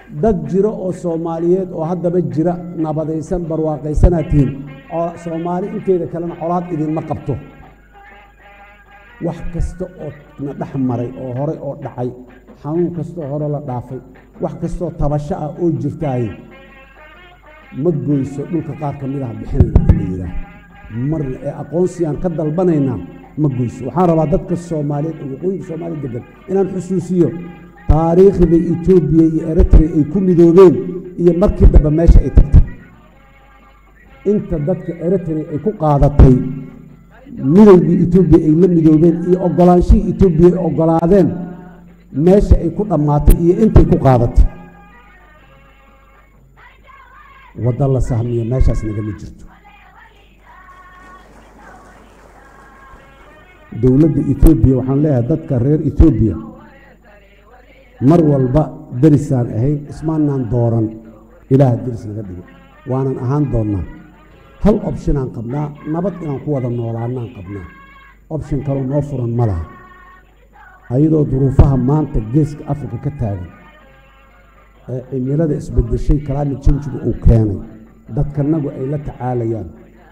dad jiro oo soomaaliyeed oo haddaba jira nabadaysan barwaaqaysanaad tihiin soomaali inteeda kalena colaad idinma qabto wax kasta oo na dhex maray oo hore oo dhacay xanuun kastaoo hore la dhaafay wax kastoo tabasho ah oo jirtaaye ma goyso dhulka qaar ka mid ah bixinayna in la yidhaah marna ee aqoonsiyaan ka dalbanaynaa ma goyso waxaan rabaa dadka soomaaliyeed oo waqooyinka soomaaliya degan inaan xusuusiyo taariikhda etoobiya iyo eritrea ay ku midoobeen iyo markii dambe meesha ay tagtay inta dadka eritrea ay ku qaadatay midowgii etoobiya ay la midoobeen iyo ogolaanshihii etoobiya ay ogolaadeen meesha ay ku dhammaatay iyo intay ku qaadatay waddo la sahmiyo meeshaas nagama jirto dowladda etoobiya waxaan leeyahay dadka reer etoobiya mar walba derisaan ahayn ismaanaan dooran ilaah deris naga dhigo waanan ahaan doonnaa hal opshinaan qabnaa nabad inaan ku wada noolaanaan qabnaa opshin kaloo noo furan ma laha ayadoo duruufaha maanta geeska afrika ka taagan ee cimilada isbedeshay climate changiga uu keenay dadkanagu ay la tacaalayaan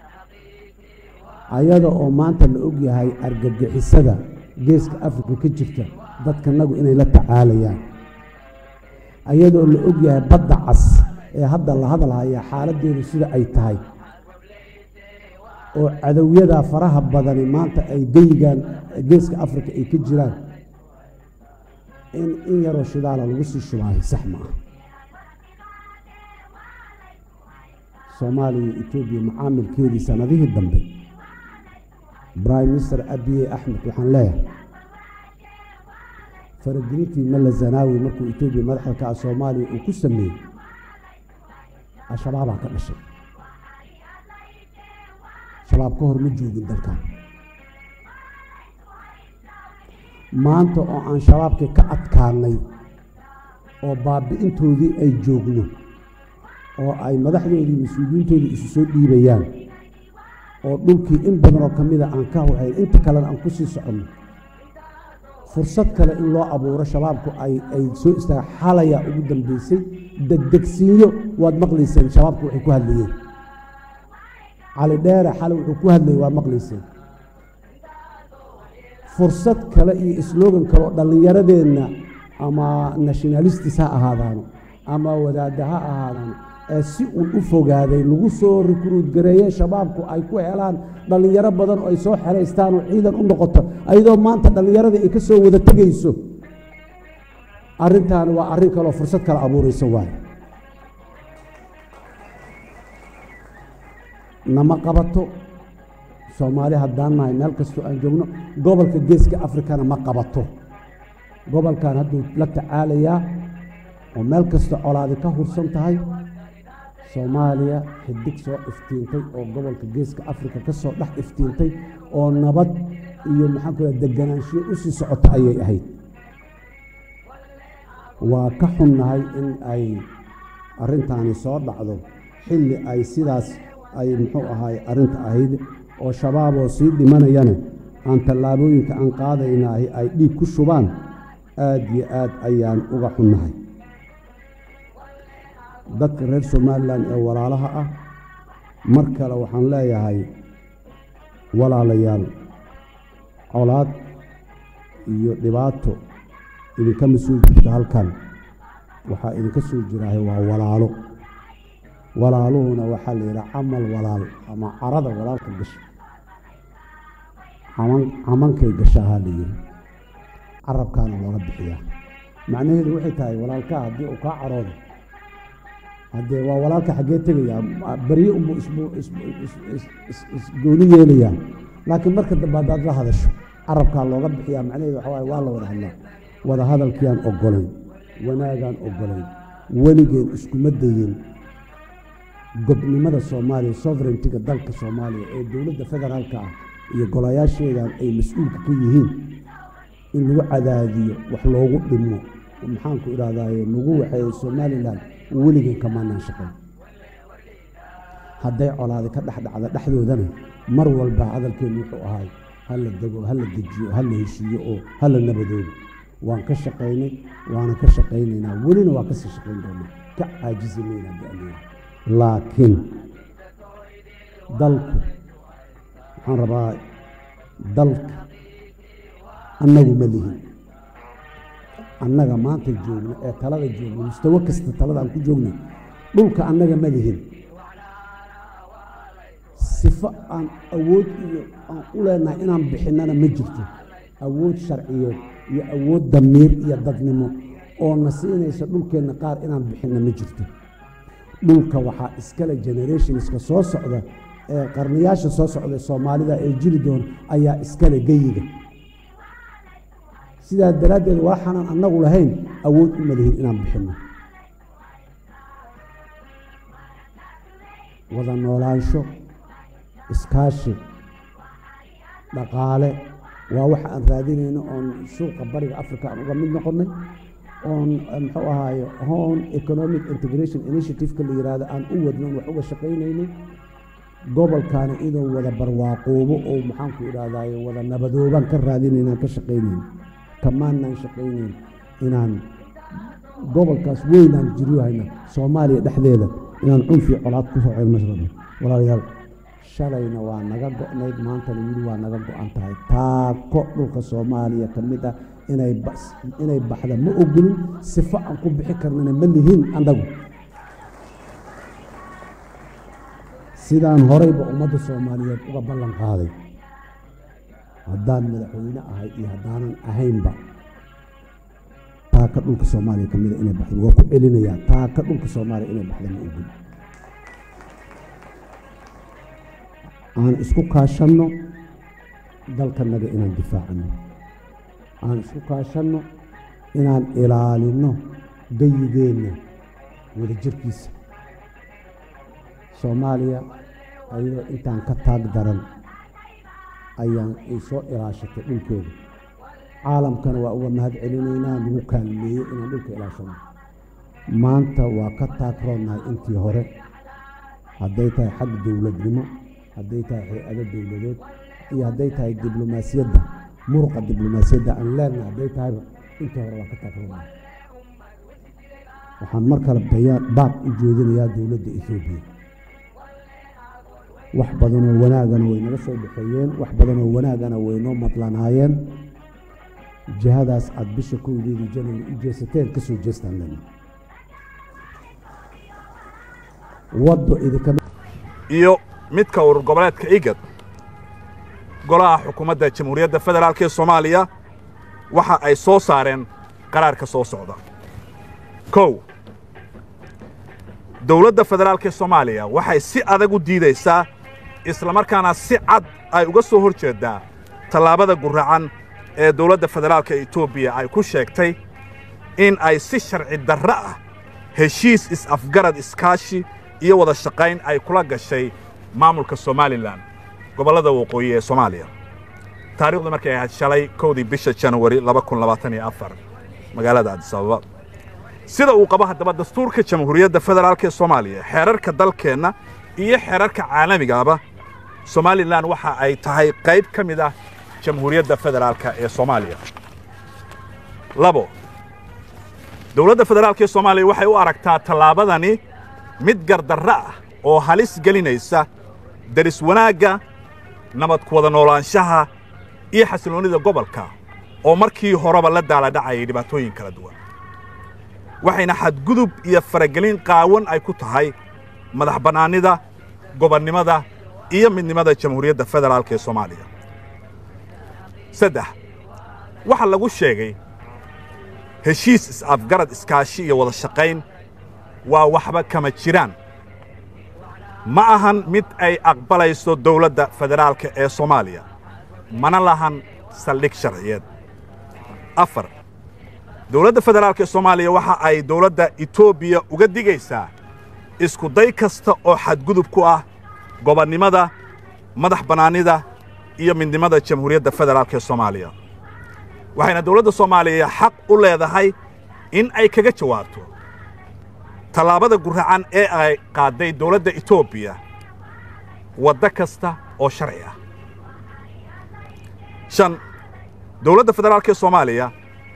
ayada oo maanta la ogyahay argagixisada geeska afrika ka jirta dadkanagu inay la tacaalayaan ayadoo la ogyahay badda cas ee hadda la hadalhaya xaaladdeedu sida ay tahay oo cadowyadaa faraha badani maanta ay geyigaan geeska afrika ay ka jiraan in in yaroo shidaala lagu sii shubaayo sax ma ah soomaaliya iyo etoobiya macaamilkeedii sanadihii dambe prime minister abiye axmed waxaan leeyahay faragelintii malla zanaawi markuu etoobiya madaxda ka ah soomaaliya uu ku sameeyey al-shabaabaa ka dhashay shabaab ka hor ma joogin dalkan maanta oo aan shabaabkii ka adkaanay oo baabi'intoodii ay joogno oo ay madaxdoodii mas-uuliyiintoodii isu soo dhiibayaan oo dhulkii in badanoo ka mida aan ka hawhayn inta kalena aan ku sii soconno fursad kale in loo abuuro shabaabku ay ay soo istaaga xalayaa ugu dambeysay degdegsiinyo waad maqlayseen shabaabku waxay ku hadlayeen cali dheere xale wuxuu ku hadlayay waad maqlayseen fursad kale iyo slogan kale oo dhallinyaradeenna ama nationalistis ha ahaadaano ama wadaadda ha ahaadaano ee si uun u fogaaday lagu soo rikruud gareeye shabaabku ay ku helaan dhallinyaro badan oo ay soo xeraystaan oo ciidan u noqoto ayadoo maanta dhallinyaradii ay ka soo wada tegayso arrintaani waa arrin kaleoo fursad kale abuuraysa waayo nama qabato soomaali haddaan nahay meel kastoo aan joogno gobolka geeska afrikana ma qabato gobolkan hadduu la tacaalayaa oo meel kasta colaadi ka hursan tahay soomaaliya xidig soo iftiintay oo gobolka geeska afrika ka soo dhex iftiintay oo nabad iyo maxaan ku raa deganaanshiyo u sii socota ayay ahayd waa ka xunnahay in ay arrintaani soo dhacdo xilli ay sidaas ay muxuu ahaay arrinta ahayd oo shabaaboo sii dhimanayana aan tallaabooyinka aan qaadaynaah ay dhiig ku shubaan aad iyo aad ayaan uga xunnahay dadka reer somalilan ee walaalaha ah mar kale waxaan leeyahay walaalayaal colaad iyo dhibaato idinkama soo jirto halkan waxaa idinka soo jiraahay waa walaalo walaaluhuna waxaa la yidhaha camal walaal ama carada walaalka gasha camankay gashaahaa la yidhi carabkaana looga bixiyaa macnaheedu waxay tahay walaalkaa haddii uu kaa caroodo haddee waa walaalka xaggee tegayaa barye unbuu isgooni yeelayaa laakiin marka dambe haddaad la hadasho carabkaa looga bixiyaa macnaheedu waxa waaye waa la wada hadlaa wada hadalkiaan ogolayn wanaagaan ogolayn weligeen iskuma dayin gobnimada soomaaliya sovereigntiga dalka soomaaliya ee dowladda federaalka ah iyo golayaasheedan ay mas-uulka ka yihiin in lagu cadaadiyo wax loogu dhimo maxaanku idhahdaaye lagu waxeeyo somalilan weligeen kamaanaan shaqayn hadday colaadi ka dhex dhacda dhexdoodana mar walba hadalkeennu wuxuu ahaay hala dego hala dejiyo hala heshiiyo oo hala nabadoobo waan ka shaqaynay waana ka shaqaynaynaa welina waa kasii shaqayn doonaa ka caajisi mayna da'leena laakiin dalku waxaan rabaa dalka annagu ma lihin annaga maanta joogno ee talada joogno mustawo kasta talada aan ku joogno dhulka annaga ma lihin sifo aan awood iyo aan u leenahay inaan bixinnana ma jirto awood sharciyeed iyo awood damiir iyo dadnimo oo na siinaysa dhulkeenna qaar inaan bixinna ma jirto dhulka waxaa iskale generationska soo socda ee qarnayaasha soo socda soomaalida ee jiri doona ayaa iskale geyiga sidaas daraaddeed waxaanan annagu lahayn awood uma lihin inaan bixinno wada noolaansho iskaashi dhaqaale waa waxa aan raadinayno oon suuqa bariga africa aan uga mid noqonnay oon muxuu ahaaye home economic integration initiative-ka la yidhaahdo aan u wadno wax uga shaqaynaynay gobolkaana inuu wada barwaaqoobo oo maxaanku idhahdaaye wada nabadoobaan ka raadinayna aan ka shaqaynayn kamaanaan shaqaynayn inaan gobolkaas weynaan jiryohayna soomaaliya dhexdeeda inaan cunfii colaad ku soceen mashraba walaalayaal shalayna waa naga go'nayd maantana wili waa naga go'an tahay taako dhulka soomaaliya ka mid ah inay inay baxda ma ogolin sifo aan ku bixi karnana ma lihin annagu sidaan horeyba ummadda soomaaliyeed uga ballan qaaday haddaan madaxweyne ahay iyo haddaanan ahaynba taaka dhulka soomaaliya ka mida inay baxda waa ku celinayaa taaka dhulka soomaaliya inay baxda ma ogolin aan isku kaashanno dalkanaga inaan difaacano aan isku kaashanno inaan ilaalinno geyigeenna wadajirkiisa soomaaliya ayadoo intaan ka taag daran ayaan ay soo ilaashatay dhulkeeda caalamkana waa uga mahad celinaynaa lagu kaalmeeyey inaan dhulka ilaashano maanta waa ka taagroonnahay intii hore hadday tahay xag dowladnimo hadday tahay hay-ado dowladeed iyo hadday tahay diblomaasiyadda muruqa diblomaasiyadda aan leenahay hadday tahayba intii hore waa ka taagroonnahay waxaan mar kale bayaan baaq u jeedinayaa dowladda etoobiya wax badanoo wanaagana way naga soo dhexeeyeen wax badanoo wanaagana way noo madlanaayeen jihadaas aada bisha kowdeedii janary u jeesateen ka soo jeestaan lena waddo idinka iyo midka urur goboleedka igad golaha xukuumadda jamhuuriyadda federaalk ee soomaaliya waxa ay soo saareen qaraarka soo socda kow dowladda federaalk ee soomaaliya waxay si adag u diidaysaa islamarkaana si cad ay uga soo hor jeeddaa tallaabada guracan ee dowladda federaalka etoobiya ay ku sheegtay in ay si sharci darro ah heshiis is-afgarad iskaashi iyo wada shaqayn ay kula gashay maamulka somalilan gobollada waqooyi ee soomaaliya taarikhdu markay ahayd shalay kowdii bisha janawari magaalada adisababa sida uu qabo haddaba dastuurka jamhuuriyadda federaalk ee soomaaliya xeerarka dalkeenna iyo xeerarka caalamigaaba somalilan waxa ay tahay qayb ka mid ah jamhuuriyadda federaalka ee soomaaliya labo dowladda federaalk ee soomaaliya waxay u aragtaa tallaabadani mid gardarro ah oo halis gelinaysa deris wanaagga nabad ku wada noolaanshaha iyo xasilloonnida gobolka oo markii horeba la daaladhacayay dhibaatooyin kala duwan waxayna xadgudub iyo faragelin qaawan ay ku tahay madax bannaanida gobonnimada iyo midnimada jamhuuriyadda federaalk ee soomaaliya saddex waxaa lagu sheegay heshiis is-afgarad iskaashi iyo wada shaqayn waa waxba kama jiraan ma ahan mid ay aqbalayso dowladda federaalka ee soomaaliya mana lahan saldhig sharciyeed afar dowladda federaalk ee soomaaliya waxa ay dowladda etoobiya uga digaysaa isku day kasta oo xadgudub ku ah gobonnimada madax bannaanida iyo midnimada jamhuuriyadda federaalk ee soomaaliya waxayna dowladda soomaaliya xaq u leedahay in ay kaga jawaabto tallaabada guracan ee ay qaadday dowladda etoobiya waddo kasta oo sharci ah shan dowladda federaalk ee soomaaliya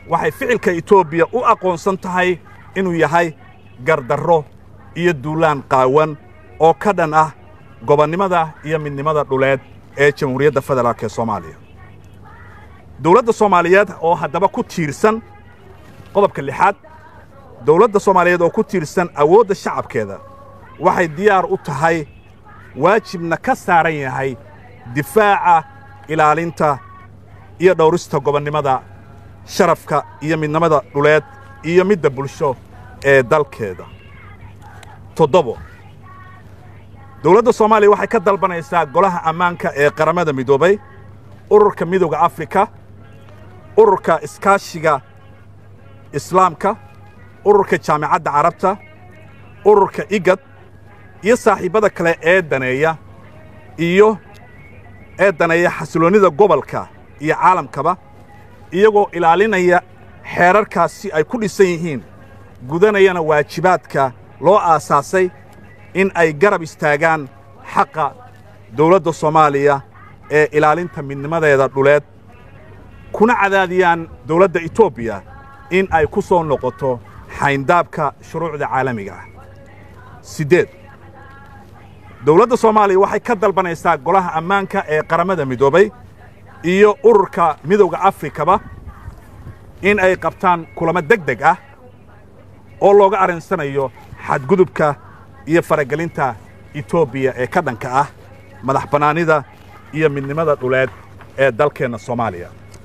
waxay ficilka etoobiya u aqoonsan tahay inuu yahay gardarro iyo duulaan qaawan oo ka dhan ah gobonnimada iyo midnimada dhuleed ee jamhuuriyadda federaalk ee soomaaliya dowladda soomaaliyeed oo haddaba ku tiirsan qodobka lixaad dowladda soomaaliyeed oo ku tiirsan awoodda shacabkeeda waxay diyaar u tahay waajibna ka saaran yahay difaaca ilaalinta iyo dhowrista gobonnimada sharafka iyo midnimada dhuleed iyo midda bulsho ee dalkeeda toddobo dowladda soomaaliya waxay ka dalbanaysaa golaha ammaanka ee qaramada midoobay ururka midowda afrika ururka iskaashiga islaamka ururka jaamicadda carabta ururka igad iyo saaxiibbada kale ee daneeya iyo ee daneeya xasiloonnida gobolka iyo caalamkaba iyagoo ilaalinaya xeerarkaas si ay ku dhisan yihiin gudanayana waajibaadka loo aasaasay in ay garab istaagaan xaqa dawladda soomaaliya ee ilaalinta midnimadeeda dhuleed kuna cadaadiyaan dawladda etoobiya in ay ku soo noqoto xayndaabka shuruucda caalamiga ah siddeed dawladda soomaaliya waxay ka dalbanaysaa golaha ammaanka ee qaramada midoobay iyo ururka midowda afrikaba in ay qabtaan kulamo deg deg ah oo looga arrinsanayo xadgudubka iyo faragelinta etoobiya ee ka dhanka ah madax bannaanida iyo midnimada dhuleed ee dalkeenna soomaaliya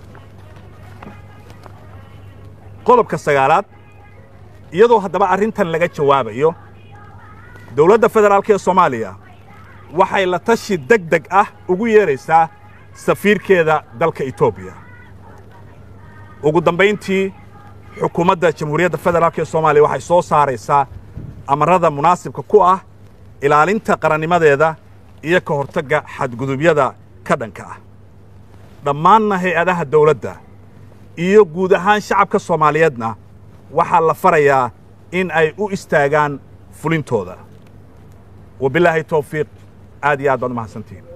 qodobka sagaalaad iyadoo haddaba arrintan laga jawaabayo dawladda federaalk ee soomaaliya waxay la tashi deg deg ah ugu yeedraysaa safiirkeeda dalka etoobiya ugu dambayntii xukuumadda jamhuuriyadda federaalk ee soomaaliya waxay soo saaraysaa amarrada munaasibka ku ah ilaalinta qarannimadeeda iyo ka hortagga xadgudubyada ka dhanka ah dhammaanna hay-adaha dawladda iyo guud ahaan shacabka soomaaliyeedna waxaa la farayaa in ay u istaagaan fulintooda wabilaahi tawfiiq aad iyo aad baad u mahadsantihiin